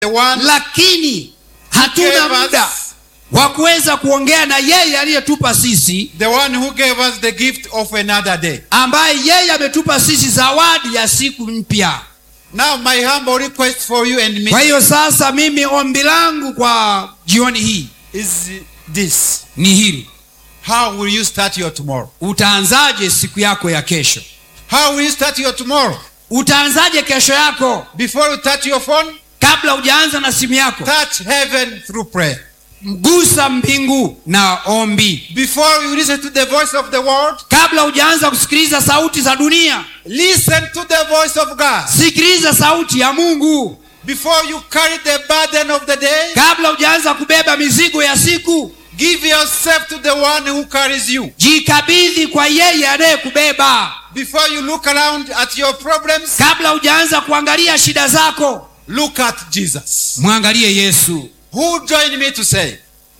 the one lakini hatuna gave us- muda wa kuweza kuongea na yeye aliyetupa sisi the one who gave us the gift of another day. ambaye yeye ametupa sisi zawadi ya siku mpya Now, my humble request for you and me kwa hiyo sasa mimi ombi langu kwa jioni hii is this ni hili How will you start your tomorrow? utaanzaje siku yako ya kesho How will you start your tomorrow? utaanzaje kesho yako Before you touch your phone, kabla hujaanza na simu yako touch heaven through prayer. mgusa mbingu na ombi Before you listen to the voice of the world, kabla hujaanza kusikiliza sauti za dunia listen to the voice of God. sikiliza sauti ya mungu Before you carry the burden of the day, kabla hujaanza kubeba mizigo ya siku give yourself to the one who carries you. jikabidhi kwa yeye anayekubeba Before you look around at your problems, kabla hujaanza kuangalia shida zako look at Jesus. mwangalie yesu Who joined me to say?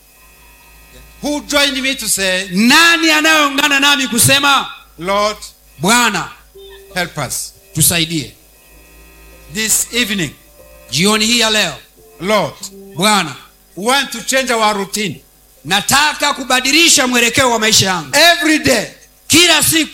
Who joined me to say, nani anayeungana nami kusema Lord, bwana help us. tusaidie This evening, jioni hii ya leo Lord, bwana we want to change our routine. nataka kubadilisha mwelekeo wa maisha yangu Every day kila siku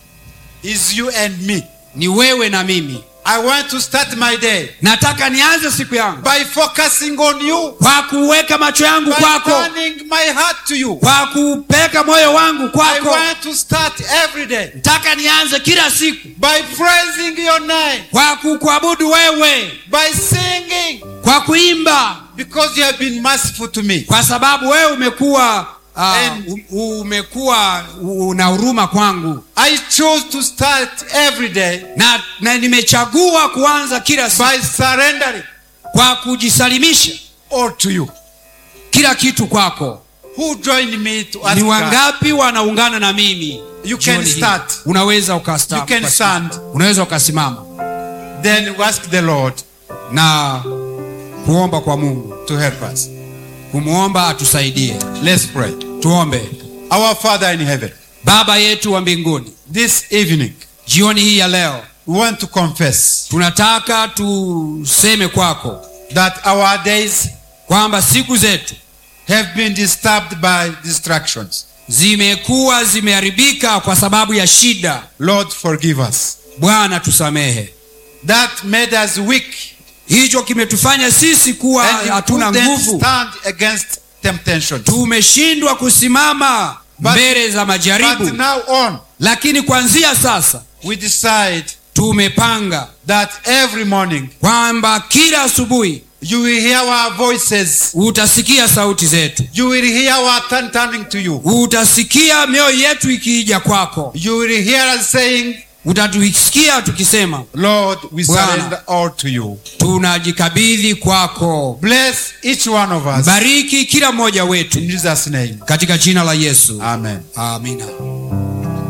is you and me. ni wewe na mimi I want to start my day nataka nianze siku yangu by focusing on you, kwa kuweka macho yangu by kwako turning my heart to you. kwa kupeleka moyo wangu I kwako want to start every day nataka nianze kila siku by praising your name, kwa kukuabudu wewe by singing, kwa kuimba because you have been merciful to me. kwa sababu wewe umekuwa uh, And- umekuwa una huruma kwangu I chose to start every day na, na nimechagua kuanza kila siku by surrendering kwa kujisalimisha all to you. kila kitu kwako Who joined me to ask ni God? wangapi wanaungana na mimi You jioni can hii? start. unaweza ukasta- You can ukasta- stand. unaweza ukasimama Then we ask the Lord na kuomba kwa mungu to help us. kumwomba atusaidie Let's pray. tuombe Our Father in heaven, baba yetu wa mbinguni this evening jioni hii ya leo we want to confess tunataka tuseme kwako that our days kwamba siku zetu have been disturbed by distractions. zimekuwa zimeharibika kwa sababu ya shida Lord, forgive us. bwana tusamehe That made us weak hicho kimetufanya sisi kuwa and you hatuna couldn't nguvu stand against temptations. tumeshindwa kusimama But- mbele za But majaribu now on, lakini kuanzia sasa we decide tumepanga that every morning kwamba kila asubuhi you will hear our voices. utasikia sauti zetu You will hear our turn turning to you. utasikia mioyo yetu ikiija kwako You will hear us saying, utatusikia tukisema Lord, we Bwana. surrender all to you. tunajikabidhi kwako Bless each one of us. bariki kila mmoja wetu In Jesus' name. katika jina la yesu Amen. amina